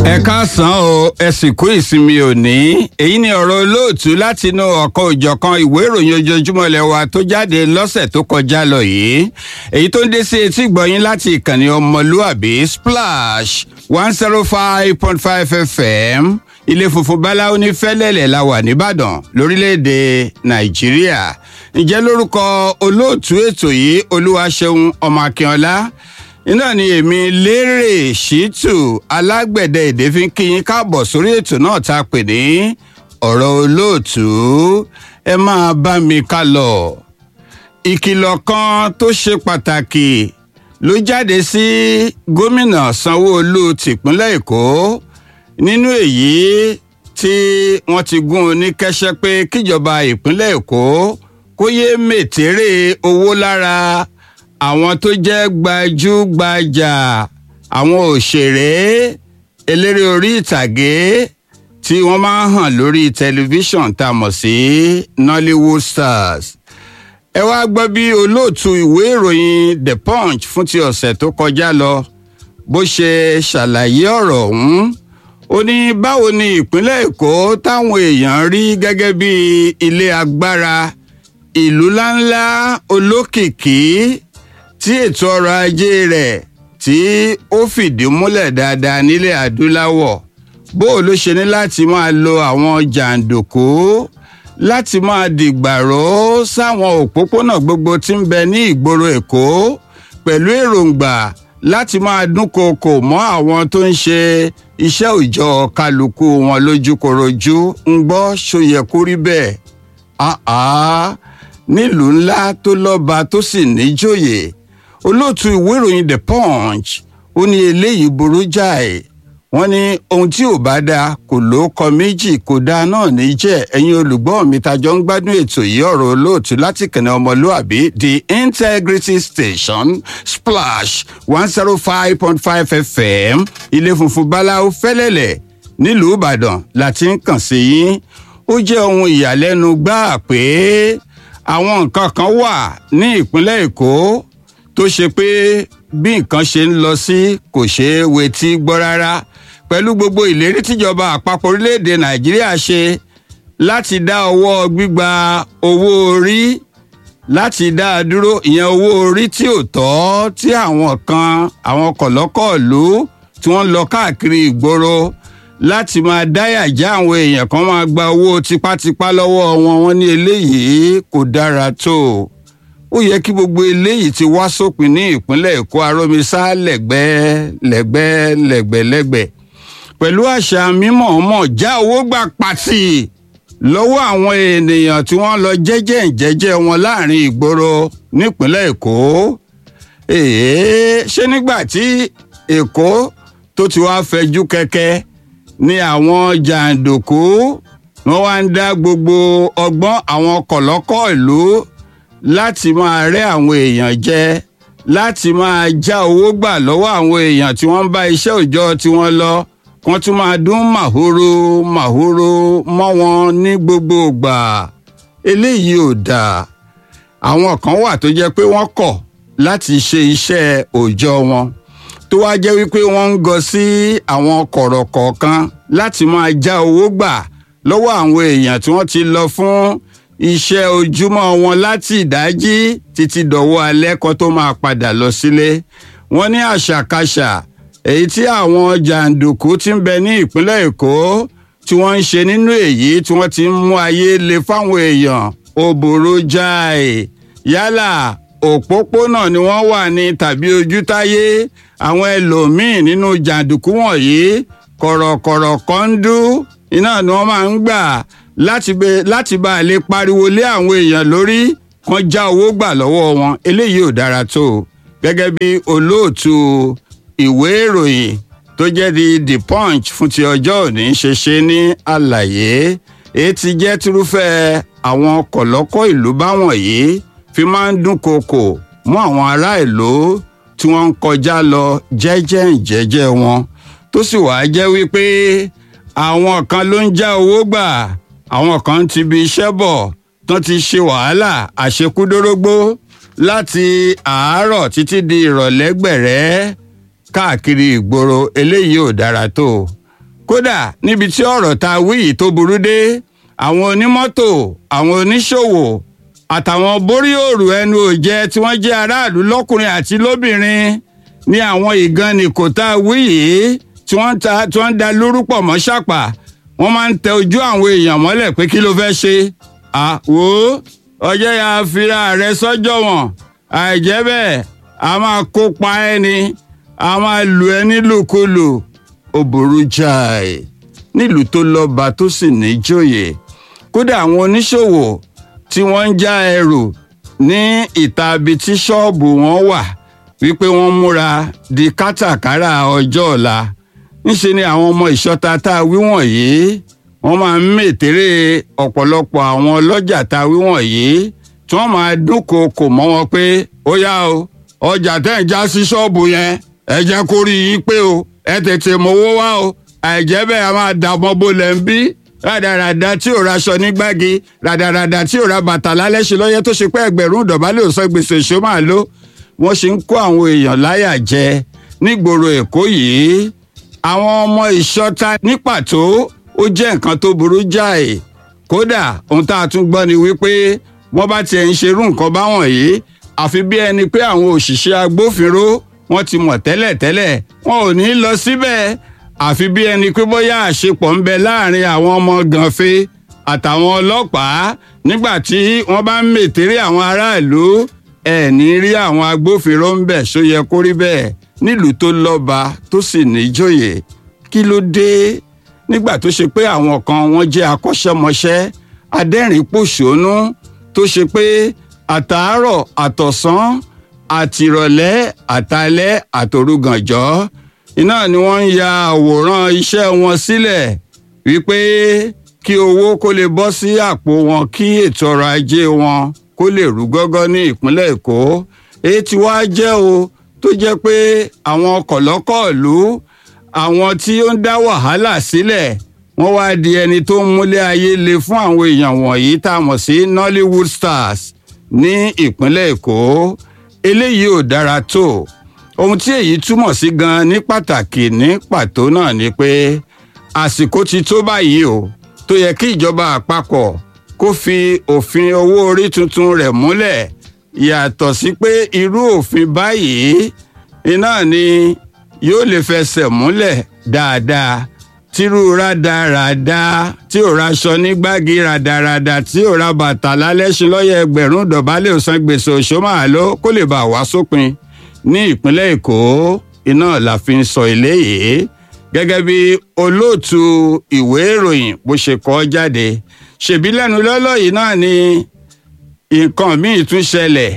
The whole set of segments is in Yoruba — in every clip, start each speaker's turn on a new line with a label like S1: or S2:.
S1: ẹ káàsán o ẹ sì kú ìsinmi òní èyí ni ọ̀rọ̀ olóòtú látinú ọ̀kan òjọ̀kan ìwé ìròyìn ojoojúmọ́ ilẹ̀ wa tó jáde lọ́sẹ̀ tó kọjá lọ yìí èyí tó ń dé sí etí gbọ̀yìn láti ìkànnì ọmọlúàbí splash one zero five point five fm ilé funfun báláwo ní fẹ́lẹ́lẹ̀ la wà nìbàdàn lórílẹ̀‐èdè nàìjíríà ǹjẹ́ lórúkọ olóòtú ètò yìí olúwaṣeun ọmọ akínọlá iná ni èmi lérè ṣìtù alágbẹ̀dẹ èdè fi ń kíyín káàbọ̀ sórí ètò náà tá a pè ní ọ̀rọ̀ olóòtú ẹ máa bá mi ká lọ. ìkìlọ̀ kan tó ṣe pàtàkì ló jáde sí gómìnà sanwó-olu tìpínlẹ̀ èkó nínú èyí tí wọ́n ti gún un ní kẹ́sẹ́ pé kíjọba ìpínlẹ̀ èkó kó yéé mètèrè owó lára àwọn tó jẹ́ gbajúgbajà àwọn òṣèré eléré orí ìtàgé tí wọ́n máa ń hàn lórí tẹlifíṣàn tá a mọ̀ sí nollywood stars. ẹ wá gbọ́ bí olóòtú ìwé ìròyìn the punch fún ti ọ̀sẹ̀ tó kọjá lọ bó ṣe ṣàlàyé ọ̀rọ̀ ọ̀hún ó ní báwo ni ìpínlẹ̀ èkó táwọn èèyàn rí gẹ́gẹ́ bí ilé agbára ìlú ńláńlá olókìkí tí ètò ọrọ̀ ajé rẹ̀ tí ó fìdí múlẹ̀ dáadáa nílẹ̀ adúláwọ̀ bó ló ṣe ní láti máa lo àwọn jàǹdùkú láti máa dìgbàró sáwọn òpópónà gbogbo tí ń bẹ ní ìgboro èkó pẹ̀lú èròǹgbà láti máa dúnkookò mọ́ àwọn tó ń ṣe iṣẹ́ òòjọ́ kálukú wọn lójúkorojú ń gbọ́ ṣòyẹ kó rí bẹ́ẹ̀ nílùú ńlá tó lọ́ba tó sì níjòyè olóòtú ìwé ìròyìn the punch ó ní eléyìí burú jáì wọn ní ohun tí ò bá dáa kò ló kọ méjì kò dáa náà ní jẹ ẹyin olùgbọ́ mi tajọ ń gbádùn ètò yìí ọ̀rọ̀ olóòtú láti kànnì ọmọlúàbí the integrity station splash one zero five point five fm ilé funfun báláwo fẹ́lẹ́lẹ̀ nílùú ìbàdàn láti ń kàn sí yín ó jẹ́ ohun ìyàlẹ́nu gbáà pé àwọn nǹkan kan wà ní ìpínlẹ̀ èkó tó ṣe pé bí nǹkan ṣe ń lọ sí kò ṣeé wetí gbọ́ rárá pẹ̀lú gbogbo ìlérí tíjọba àpapọ̀ orílẹ̀-èdè nàìjíríà ṣe láti dá ọwọ́ gbígba owó orí láti dá a dúró ìyẹn owó orí tí ò tọ́ tí àwọn kan àwọn kọ̀lọ́kọ̀ọ́lú tí wọ́n lọ káàkiri ìgboro láti máa dáyà já àwọn èèyàn kan máa gba owó tipátipá lọ́wọ́ wọn wọn ní eléyìí kò dára tó ó yẹ kí gbogbo eléyìí ti wá sópin ní ìpínlẹ̀ èkó aromisa lẹ́gbẹ́ lẹ́gbẹ́ lẹ́gbẹ̀lẹ́gbẹ̀ pẹ̀lú àṣà mímọ̀ọ́mọ̀ já owó gbà pàtì lọ́wọ́ àwọn ènìyàn tí wọ́n lọ jẹ́jẹ́ ìjẹ́jẹ́ wọn láàrin ìgboro nípínlẹ̀ èkó èé ṣé nígbà tí èkó tó ti wá fẹjú kẹ̀kẹ́ ní àwọn jàǹdùkú wọn wá ń dá gbogbo ọgbọ́n àwọn kọ̀lọ́kọ̀ ìlú láti máa rẹ́ àwọn èèyàn jẹ láti máa já owó gbà lọ́wọ́ àwọn èèyàn tí wọ́n ń bá iṣẹ́ òòjọ́ tí wọ́n lọ wọ́n tún máa dún màhóró màhóró mọ́ wọn ní gbogbo ìgbà eléyìí ò dáa àwọn kan wà tó jẹ́ pé wọ́n kọ̀ láti ṣe iṣẹ́ òòjọ́ wọn tó wá jẹ́ wípé wọ́n ń gọ sí àwọn kọ̀rọ̀ kọ̀ọ̀kan láti máa já owó gbà lọ́wọ́ àwọn èèyàn tí wọ́n ti lọ fún iṣẹ́ ojúmọ́ wọn láti ìdájí títí dọ̀wọ́ alẹ́ kan tó máa padà lọ sílé wọ́n ní àṣàkáṣà èyí tí àwọn jàǹdùkú ti ń bẹ ní ìpínlẹ̀ èkó tí wọ́n ń ṣe nínú èyí tí wọ́n ti ń mú ayé le fáwọn èèyàn ó burú jáì yálà òpópónà ni wọ́n wà ní tàbí ojútáyé àwọn ẹlòmíín nínú jàǹdùkú wọ̀nyí kọ̀rọ̀kọ̀rọ̀ kọ́ńdú iná ni wọ́n máa ń gbà láti bẹ láti bá a lè pariwo lé àwọn èèyàn lórí kan já owó gbà lọ́wọ́ wọn eléyìí ò dára tó gẹ́gẹ́ bí olóòtú ìwé ìròyìn tó jẹ́ di the punch fún ti ọjọ́ òní ṣe ṣe ní àlàyé èyí ti jẹ́ tírúfẹ́ àwọn kọ̀lọ́kọ̀ ìlú báwọn yìí fi máa ń dúnkookò mọ́ àwọn ará ìlú tí wọ́n ń kọjá lọ jẹ́jẹ́ ìjẹ́jẹ́ wọn tó sì wàá jẹ́ wípé àwọn kan ló ń já owó gbà àwọn kan ti bi iṣẹ́ bọ̀ tán ti ṣe wàhálà àṣekúdórógbó láti àárọ̀ títí di ìrọ̀lẹ́ gbẹ̀rẹ́ káàkiri ìgboro eléyìí ò dára tó kódà níbi tí ọ̀rọ̀ ta wí yìí tó burú dé àwọn onímọ́tò àwọn oníṣòwò àtàwọn borí òrù ẹnu òjẹ tí wọ́n jẹ́ aráàlú lọ́kùnrin àti lóbìnrin ní àwọn ìgànnì kò tá a wí yìí tí wọ́n ta tí wọ́n ń da lórúpọ̀ mọ́ ṣàpà wọ́n máa ń tẹ ojú àwọn èèyàn mọ́lẹ̀ pé kí ló fẹ́ ṣe àwò ọjọ́ ya fira rẹ sọ́jọ́ wọn àìjẹ́ bẹ́ẹ̀ a máa kópa ẹni a máa lù ẹ́ nílùkulù ó burú jáì nílùú tó lọ́ba tó sì níjòyè kódà àwọn oníṣòwò tí wọ́n ń já ẹrù ní ìta ibi tí ṣọ́ọ̀bù wọn wà wípé wọ́n múra di kátàkárà ọjọ́ ọ̀la ńṣe ni àwọn ọmọ ìṣọ́ta tá a wí wọ̀nyí wọ́n máa ń mètèrè ọ̀pọ̀lọpọ̀ àwọn ọlọ́jà tá a wí wọ̀nyí tí wọ́n máa dúnkookò mọ́ wọn pé ó yá o ọjà tẹ́ ń já sí ṣọ́ọ̀bù yẹn ẹ jẹ́ kó rí yín pé o ẹ tètè mówó wá o àìjẹ́ bẹ́ẹ̀ a máa dààmú bolẹ̀ ń bí rádaràda tí ò raṣọ ní gbági rádaràda tí ò ra bàtà lálẹ́ ṣe lọ́yẹ́ tó ṣe pé ẹgbẹ̀rún ìdọ̀bálẹ̀ ò sọ gbèsè ṣó máa ló wọ́n ṣe ń kó àwọn èèyàn láyà jẹ nígboro èkó yìí àwọn ọmọ ìṣọ́ta ní pàtó ó jẹ́ nǹkan tó burú jáì kódà ohun tá a tún gbọ́ ni wípé wọ́n bá tiẹ̀ ń ṣerú nǹkan báwọn yìí àfi bí ẹni pé àwọn òṣìṣẹ́ agbófinró wọ́n ti mọ̀ tẹ́lẹ̀tẹ́lẹ̀ wọn ò ní lọ síbẹ̀ àfi bí ẹni pé bóyá àṣepọ̀ ń bẹ láàrin àwọn ọmọ gànfẹ́ àtàwọn ọlọ́pàá nígbà tí wọ́n bá ń mètèrè àwọn aráàlú ẹ̀ ní rí àwọn agbófinró ń bẹ̀ ṣó yẹ kó rí bẹ́ẹ̀ nílùú tó lọ́ba tó sì níjòyè kí ló dé nígbà tó ṣe pé àwọn kan wọ́n jẹ́ akọ́ṣẹ́mọṣẹ́ adẹ́rìn-pòṣónú tó ṣe pé àtàárọ̀ àtọ̀sán àtìrọ̀lẹ́ àtalẹ́ àtòrúgànjọ́ iná ni wọ́n ń ya àwòrán iṣẹ́ wọn sílẹ̀ wípé kí owó kó lè bọ́ sí àpò wọn kí ètò ọrọ̀ ajé wọn kó lè rú gọ́gọ́ ní ìpínlẹ̀ èkó èyí tí wàá jẹ́ o tó jẹ́ pé àwọn kọ̀lọ́kọ̀ọ̀lú àwọn tí ó ń dá wàhálà sílẹ̀ wọ́n wá di ẹni tó ń múlé ayé le fún àwọn èèyàn wọ̀nyí tá a mọ̀ sí Nollywood stars ní ìpínlẹ̀ èkó eléyìí ò dára tó ohun tí èyí túmọ̀ sí gan ní pàtàkì ní pàtó náà ni pé àsìkò ti tó báyìí o tó yẹ kí ìjọba àpapọ̀ kó fi òfin owó orí tuntun rẹ̀ múlẹ̀ yàtọ̀ sí pé irú òfin báyìí iná ni yóò lè fẹsẹ̀ múlẹ̀ dáadáa tírú rádaràda tí ò raṣọ ní gbági rádaràda tí ò ra bàtà lálẹ́sìn lọ́yẹ̀ ẹgbẹ̀rún dọ̀bálẹ̀ òsán gbèsè òṣòmàló kó lè bá wá sópin ní ìpínlẹ̀ èkó iná la fi ń sọ eléyìí gẹ́gẹ́ bí olóòtú ìwé ìròyìn bó ṣe kọ jáde ṣèbí lẹ́nu lọ́lọ́ yìí náà ni nǹkan míì tún ṣẹlẹ̀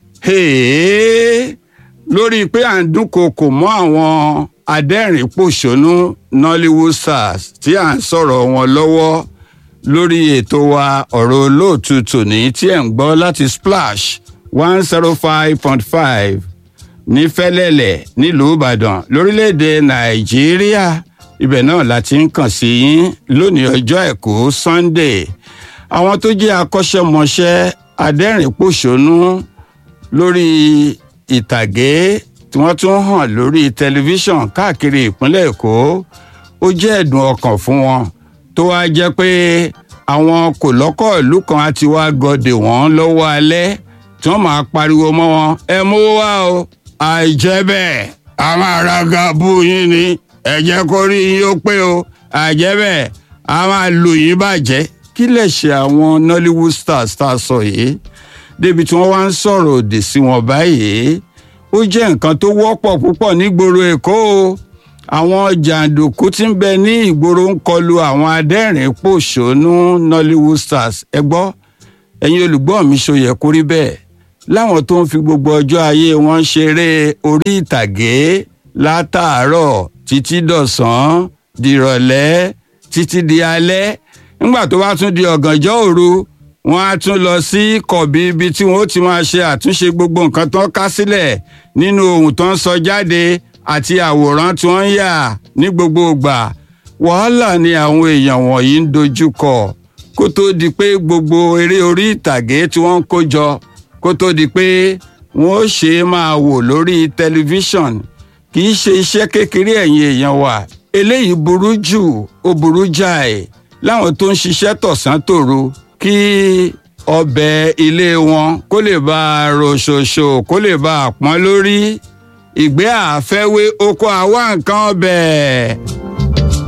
S1: lórí pé à ń dúnkookò mọ́ àwọn adẹ́rìn-pòṣónú Nollywood stars tí à ń sọ̀rọ̀ wọn lọ́wọ́ lórí ètò wa ọ̀rọ̀ olóòtú tòní tí ẹ̀ ń gbọ́ láti Splash one zero five point five ní Fẹ́lẹ́lẹ̀ nílùú Ìbàdàn lórílẹ̀‐èdè Nàìjíríà ibẹ̀ náà la ti ń kàn sí yín lónìí ọjọ́ àìkú Sunday àwọn tó jẹ́ akọ́ṣẹ́mọṣẹ́ adẹ́rìn-pòṣónú lórí ìtàgé tí wọ́n tún hàn lórí tẹlifíṣàn káàkiri ìpínlẹ̀ Èkó ó jẹ́ ẹ̀dùn ọkàn fún wọn tó wá jẹ́ pé àwọn kò lọ́kọ̀ ìlú kan á ti wá gọdè wọ́n lọ́wọ́ alẹ́ tí wọ́n máa pariwo mọ́ wọn ẹ mú wá o àìjẹ́ bẹ́ẹ̀ a máa ra gabu yín ni ẹ jẹ́ kó rí yín ó pé o àìjẹ́ bẹ́ẹ̀ a máa lù yín bàjẹ́ kí lè ṣe àwọn Nollywood stars tá a sọ yìí débi tí wọ́n wá ń sọ̀rọ̀ òdì sí wọn báyìí ó jẹ́ nǹkan tó wọ́pọ̀ púpọ̀ nígboro Èkó o àwọn jàǹdùkú tí ń bẹ ní ìgboro ń kọlu àwọn adẹ́rìn pòṣónú Nollywood stars ẹ gbọ́ ẹ̀yin olùgbọ́ mi ṣó yẹ kó rí bẹ́ẹ̀ láwọn tó ń fi gbogbo ọjọ́ ayé wọn ṣeré orí ìtàgé látàárọ̀ títí dọ̀sán dìrọ̀lẹ́ títí di alẹ́ nígbà tó bá tún di ọ̀gànjọ́ òru wọ́n á tún lọ sí kọ̀bí ibi tí wọ́n ó ti máa ṣe àtúnṣe gbogbo nǹkan tó ń ká sílẹ̀ nínú ohun tó ń sọ jáde àti àwòrán tí wọ́n ń yà ní gbogbo ìgbà wàhálà ni àwọn èèyàn wọ̀nyí ń dojú kọ kó tó di pé gbogbo eré orí ìtàgé tí wọ́n ń kó jọ kó tó di pé wọ́n ó ṣe é máa wò lórí tẹlifíṣàn kì í ṣe iṣẹ́ kékeré ẹ̀yin èèyàn wa eléyìí burú jù ó burú jáì láwọn tó ń ṣiṣẹ́ tọ̀sán tòru kí ọbẹ̀ ilé wọn kó lè bá a ròṣòṣò kó lè bá a pọ́n lórí ìgbé àfẹ́wé oko àwa nǹkan ọbẹ̀.